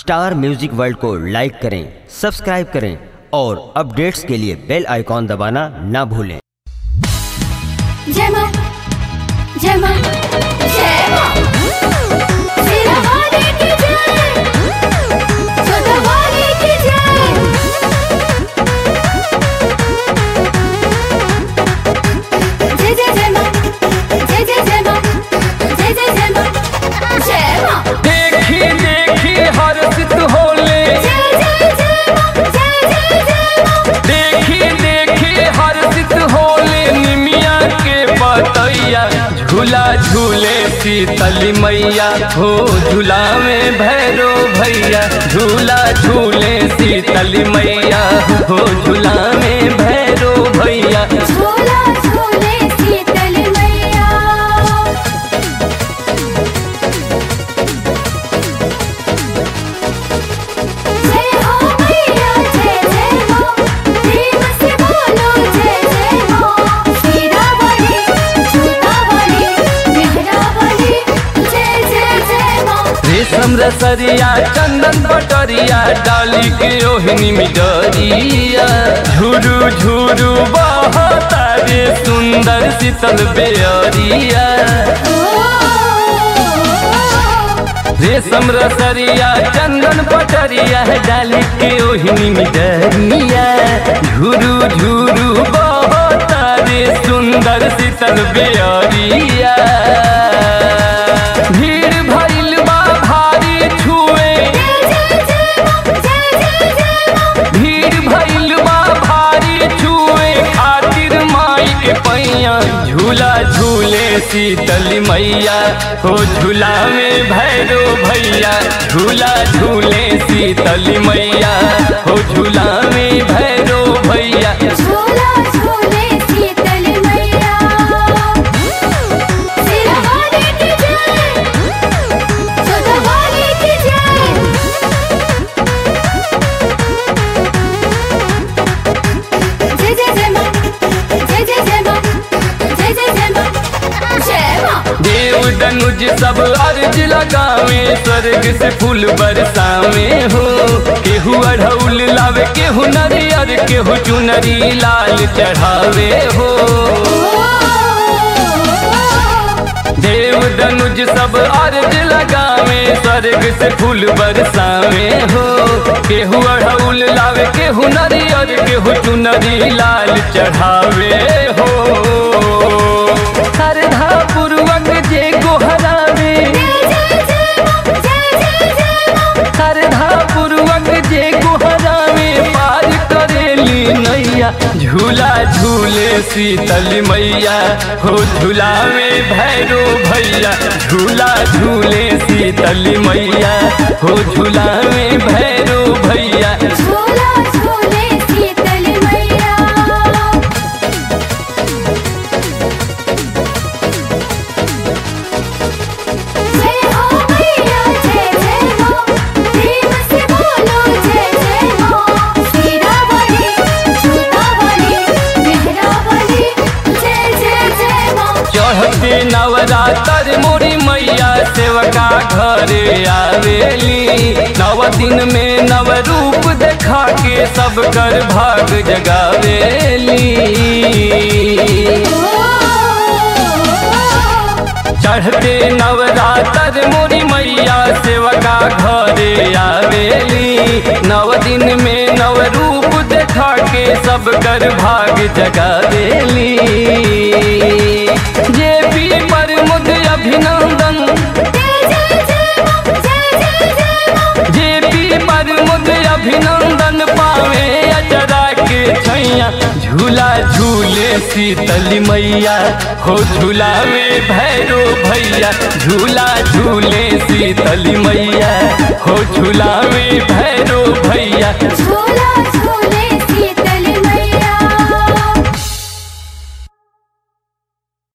star music world को लाइक करें subscribe करें और अपडेट्स के लिए बेल आइकॉन दबाना ना भूलें जय मां जय मां जय मां सिरा वाले की जय सदा वाले की जय जय जय जय मां जय जय जय मां जय जय जय मां जय मां देखी देखी हर्षित होले जय जय जय मां जय जय जय मां देखी देखी हर्षित होले निमिया के बतैया झूला झूले शीतली मैया हो झूला में भैरो भैया झूला झूले शीतली मैया हो झूला में भैरो भैया झूला झूले शीतल मैया जय हो मैया जय जय हो प्रेम से बोलो जय जय हो शीरा वाली झूठा वाली मेहरा वाली जय जय जय हो रेशम रसरिया चंदन बटरिया डाली के रोहिणी मिडरिया झुरू झुरू बहता रे सुंदर शीतल बेअरिया रेशम रसरिया चंदन पटरिया डाली के रोहिणी मिडरिया झुरू झुरू बहता रे सुंदर शीतल बेअरिया भीड़ भइल बा भारी छुए जय जय जय हो जय जय जय हो भीड़ भइल बा भारी छुए खातिर माई के पैया झूला झूले शीतली मैया हो झूला में भैरो भैया झूला झूले शीतली मैया हो झूला में भैरो भैया झूला झूले शीतल मैया सिरा वाले की जय सदा वाले की जय जय जय जय मां जय जय जय मां जय जय जय मां जय मां देव दनुज सब अर्ज लगावे स्वर्ग से फूल बरसावे हो केहू अढ़ौल लावे केहू नरियर केहू चुनरी लाल चढ़ावे हो देव दनुज सब अर्ज लगावे स्वर्ग से फूल बरसावे हो केहू अढ़ौल लावे केहू नरियर केहू चुनरी लाल चढ़ावे हो श्रद्धा पूर्वक जे गोहरावे जय जय जय मां जय जय जय मां श्रद्धा पूर्वक जे गोहरावे पार करेली नैया झूला झूले शीतल मैया हो झूला में भैरो भैया झूला झूले शीतल मैया हो झूला में भैरो भैया झूला झूले शीतल मैया जय हो मैया जय जय हो प्रेम से बोलो जय जय हो शीरा वाली झूठा वाली मेहरा वाली जय जय जय हो चढ़ते नवरात्र मोरी मैया सेवका घरे आवेली नव दिन में नव रूप देखा के सब कर भाग जगावेली चढ़ते नवरात्र मोरी मैया सेवका घरे आवेली नव दिन में नव रूप देखा के सब कर भाग जगा देली जे पी पर मुद अभिनंदन जय जय जय मां जय जय जय मां जे पी पर मुद अभिनंदन पावे अचरा के छैया झूला झूले शीतली मैया हो झूला में भैरो भैया झूला झूले शीतली मैया हो झूला में भैरो भैया झूला झूले